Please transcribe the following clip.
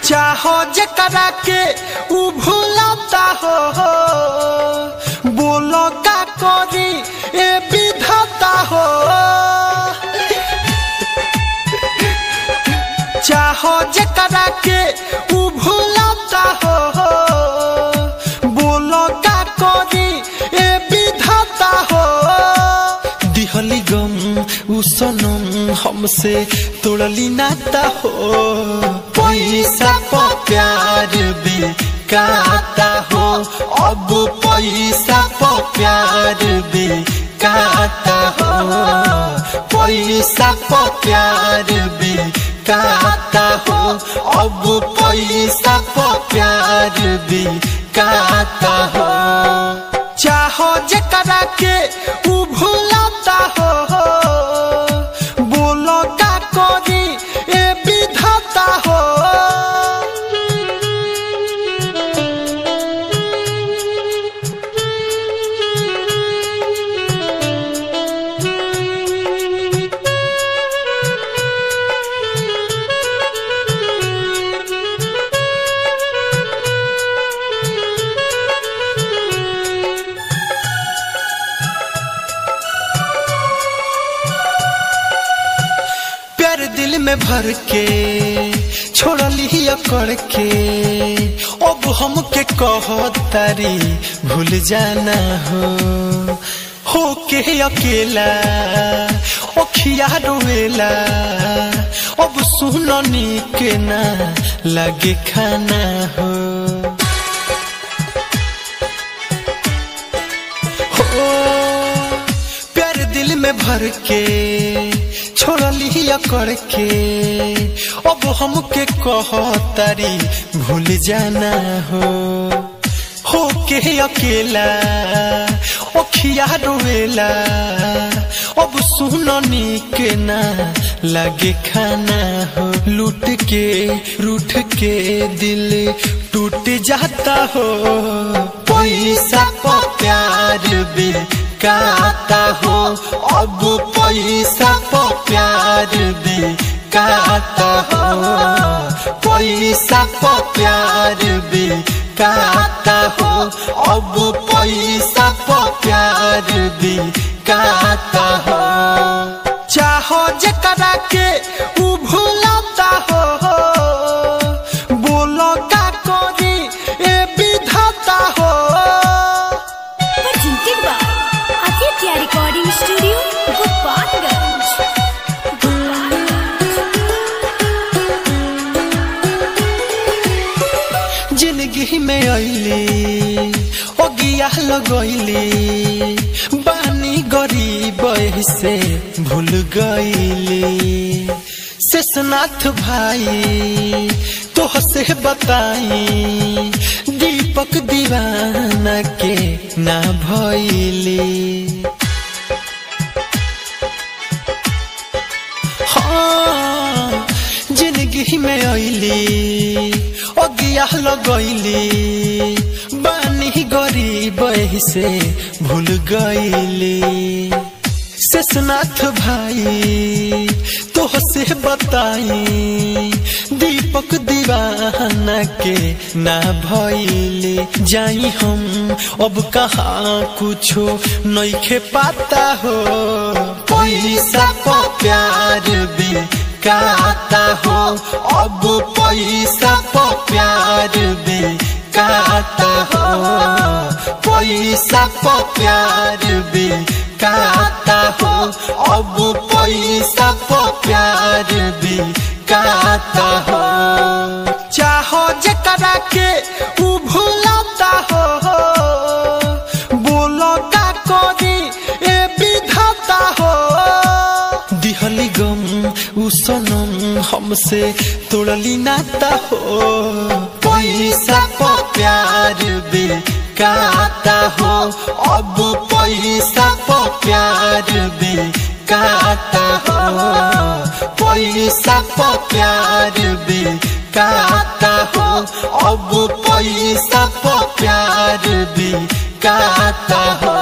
चाहो जकरा के उ भूलता हो बोलो का करी ए विधाता हो चाहो जकरा के उ भूलता हो बोलो का करी ए विधाता हो दिहली गम उ सनम हमसे तोड़ली नाता हो पैसा प प्यार बेकाता हो अब पैसा प प्यार बेकाता हो पैसा प प्यार बेकाता हो अब पैसा प प्यार बेकाता हो चाहो जकरा के उ भूलता हो बोलो का करी ए विधाता हो प्यार दिल में भर के छोड़ली अकड़ के अब हमके कहो तारी भूल जाना हो हो के अकेला ओखिया रोवेला अब सुननी के ना लगे खाना हो हो प्यार दिल में भर के छोड़ली अकड़ के अब हमके कहो तारी भूल जाना हो हो के अकेला ओखिया रोवेला अब सुननी के ना लगे खाना हो लूट के रूठ के दिल टूट जाता हो पैसा प प्यार बेकाता हो अब पैसा प प्यार बेकाता हो पैसा प प्यार बेकाता हो अब पैसा प प्यार बेकाता हो चाहो जकरा के उ भूलता हो बोलो का करी ए विधाता हो presented by Aditya Recording Studio, Gopalganj. जिंदगी में अली ओगिया लगैली बानी गरीब से भूल गईली शेषनाथ भाई तो से बताई दीपक दीवाना के ना भैली हाँ जिंदगी में अली अगिया लगैली बानी गरीब से भूल गईली शेषनाथ भाई तो से बताई दीपक दीवाना के ना भइले जाई हम अब कहाँ कुछो नइखे पाता हो पैसा प प्यार बेकाता हो अब पैसा प प्यार बेकाता हो पैसा प प्यार बेकाता हो अब पैसा प प्यार बेकाता हो चाहो जकरा के उ भूलता हो बोलो का करी ए विधाता हो दिहली गम उ सनम हमसे तोड़ली नाता हो पैसा प प्यार बेकाता हो अब पैसा प प्यार बेकाता हो पैसा प प्यार बेकाता हो अब पैसा प प्यार बेकाता हो